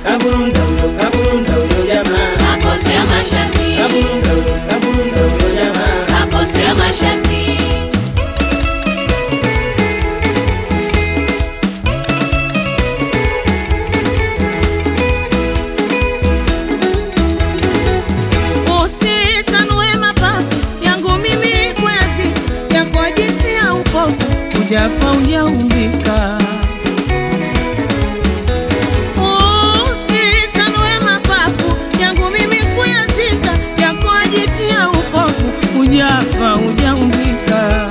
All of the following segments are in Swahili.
kaburunda huyo, kaburunda huyo jamaa, kakosea mashati, kaburunda huyo, kaburunda huyo jamaa. kakosea mashati. Usitanue mapafu yangu mimi kwezi ya kwa jinsi ya upofu ujafa ujaumbika. Usitanue mapafu yangu mimi kuyazika ya kwa jinsi ya upofu ujafa ujaumbika.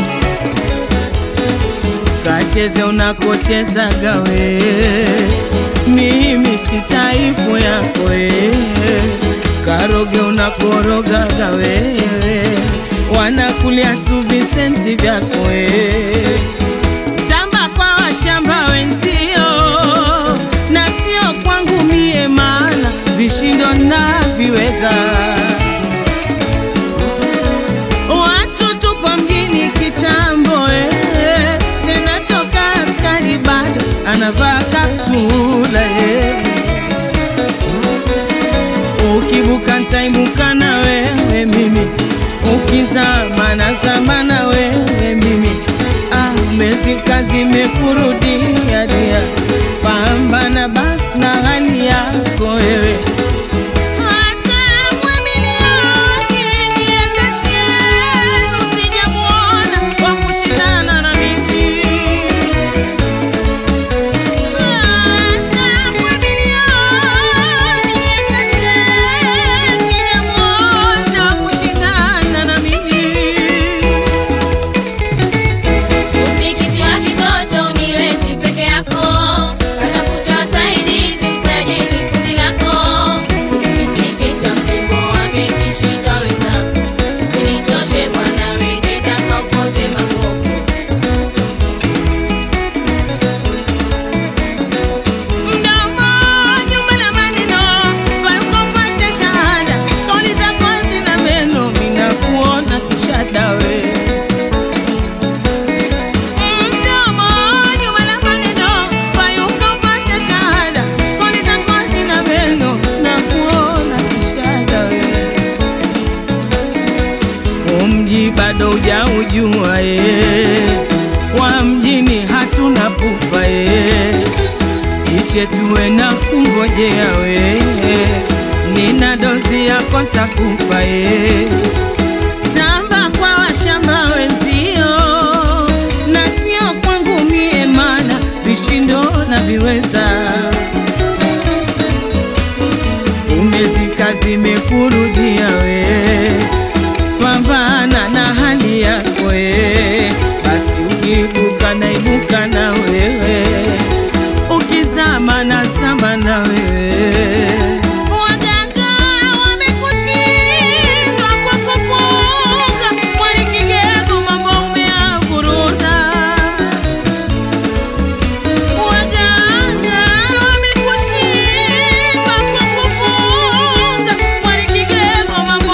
Kacheze unakocheza gawe, mimi si taipu yako wewe. Karoge unakoroga gawe, wanakulia tu visenti vyako wewe. Tamba kwa washamba wenzio na sio kwangu mie, maana vishindo naviweza. Watu tupo mjini kitambo eh, tena toka askari bado anavaa kaptula eh. Ukibuka ntaibuka na wewe mimi, ukizama nazama na wewe mimi. Ah, mezika zimekurudia dia, pambana basi na hali yako wewe hata mwamilioni niye kati yenu sijamuona wa kushindana na mimi. Hata mwamilioni niye kati yenu sijamuona wa kushindana na mimi. Utikisi wa kitoto uniwezi peke yako, atafuta wasaidizi msajili kundi lako. Kisiki cha mpengo wamekishika wenzako, usinichoshe bwana, wewe taka upote makopo. Mdomo nyuma la maneno, payuko pate shahada. Kauli zako zina meno, minakuona kishada we. Mdomo nyuma la maneno, payuko pate shahada. Kauli zako zina meno, nakuona kishada we. Umji bado hujaujua ye, wa mjini hatuna pupa ye iche tuwe na kungojea we, nina dozi yako ntakupa ye. Tamba kwa washamba wenzio na sio kwangu mie, mana vishindo na viweza umezika zimekurudia we, pambana na hali yako we, basi ukiibuka naibuka na wewe ukizama na zama na wewe. Waganga wamekushindwa kwa kupunga, mwali kigego mambo umeavuruta. Waganga wamekushindwa kwa kupunga, mwali kigego mambo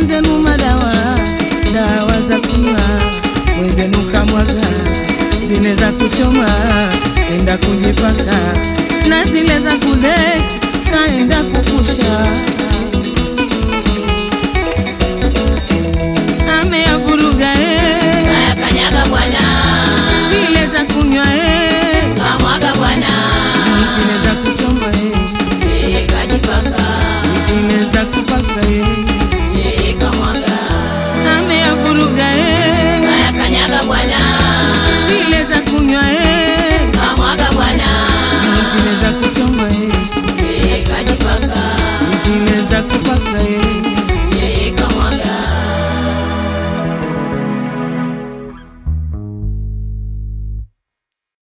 zenu madawa dawa za kunywa mwenzenu kamwaga zile za kuchoma enda kujipaka na zile za kudeki kaenda kufusha